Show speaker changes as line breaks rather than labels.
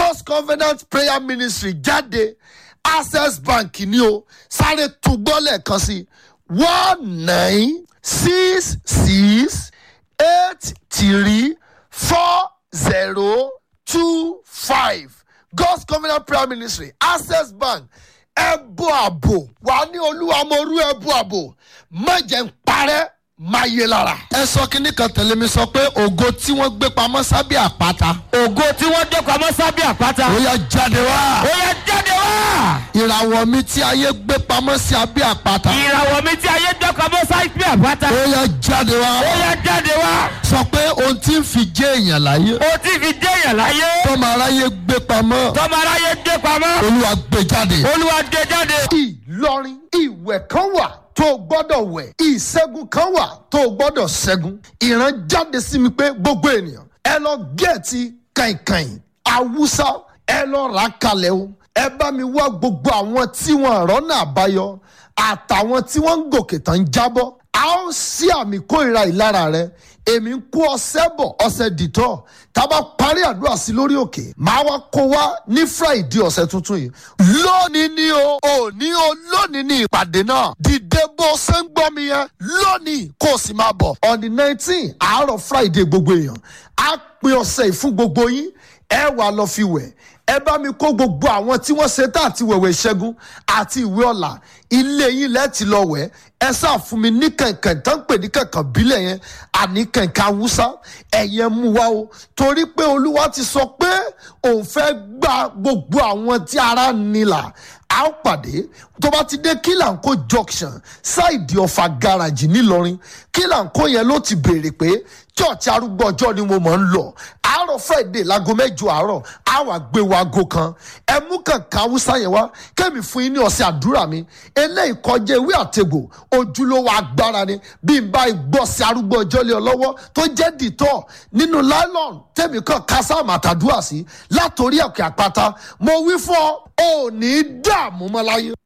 god's covenant prayer ministry jáde access bank ni o sáré túgbọ́ lẹ́ẹ̀kan sí one nine six six eight three four zero two five god's covenant prayer ministry access bank ẹbú àbò wà ní olúwa mo rú ẹbú àbò má jẹ́ ń parẹ́ má yé lára. ẹ sọ kínní kan tẹ̀lé mi sọ pé ògo tí wọ́n gbé pamọ́ sábẹ́ àpáta.
ògo tí wọ́n dé pamọ́ sábẹ́ àpáta.
ó yá jáde wá.
ó yẹ jáde wá.
ìràwọ̀ mi tí ayé gbé pamọ́ sí abẹ́ àpáta.
ìràwọ̀ mi tí ayé dé pamọ́ sábẹ́ àpáta.
ó yá jáde wá.
ó yẹ jáde wá.
sọ pé ohun tí ń fi jẹ́ èèyàn láyé.
o ti fi dé èèyàn láyé.
tọ́mọ aráyé gbé pamọ́.
tọ́mọ aráyé dé pamọ́.
olúwa gbé jáde.
olúwa dé jáde.
ìlọrin ìwẹ̀ kan wà tó o gbọ́dọ̀ wẹ̀ ìṣẹ́gun kan wà tó o gbọ́dọ̀ ṣẹ́gun ìran jáde sí mi pé gbogbo ènìyàn ẹ lọ gẹ̀ẹ́tì kàìnkàìn awúsá ẹ lọ rà á kalẹ̀ o ẹ bá mi wá gbogbo àwọn tí wọn rọ́nà àbáyọ àtàwọn tí wọ́n ń gòkè tán ń jábọ́ a ó sí àmì kórìíra ìlara rẹ èmi ń kó ọsẹ bọ ọsẹ dìtọ tá a bá parí àdúrà sí lórí òkè máa wá kó wá ní friday ọ̀sẹ̀ tuntun yìí lónìí ni o òní o lónìí ni ìpàdé náà dìde bó ṣe ń gbọ́ mi yẹn lónìí kó o sì máa bọ̀ on the nineteen àárọ̀ friday gbogbo èèyàn á pin ọ̀sẹ̀ yìí fún gbogbo yín ẹ wà lọ fi wẹ̀ ẹ bá mi kó gbogbo àwọn tí wọ́n ṣe tá àti wẹ̀wẹ̀ ìṣẹ́gun àti ìwé ọ̀la ilé yín lẹ́ẹ̀tì lọ wẹ̀ ẹ sáà fún mi ní kẹ̀kẹ́ tó ń pè ní kẹ̀kẹ́ bílẹ̀ yẹn àní kẹ̀kẹ́ awúsá ẹ̀yẹ mú wa o torí pé olúwa ti sọ pé òun fẹ́ gba gbogbo àwọn tí ara nílà a ó pàdé tó bá ti dé kílànkó junction ṣáìdì ọ̀fà gáràjì ńìlọrin kílànkó yẹn ló ti béèrè pé church arúgbó ọjọ́ ni mo mọ̀ ń lọ àárọ̀ friday láago mẹ́jọ àárọ̀ á wà gbé wa aago kan ẹ mú kànkan haúsá yẹn wá kẹ́mi fún yín ní ọ̀sẹ̀ àdúrà mi eléyìí kọjá ewé àtegbò ojúlówó agbára ni bí n bá gbọ́ sí arúgbó ọjọ́ lé ọ lọ́wọ́ tó jẹ́ dìtọ́ nínú nylon tẹ̀mí kan kásáàmù àtàdúrà sí látòrí ẹ̀kẹ́ àpáta mo wí fún ọ ò ní dààmú mọ́ láyé.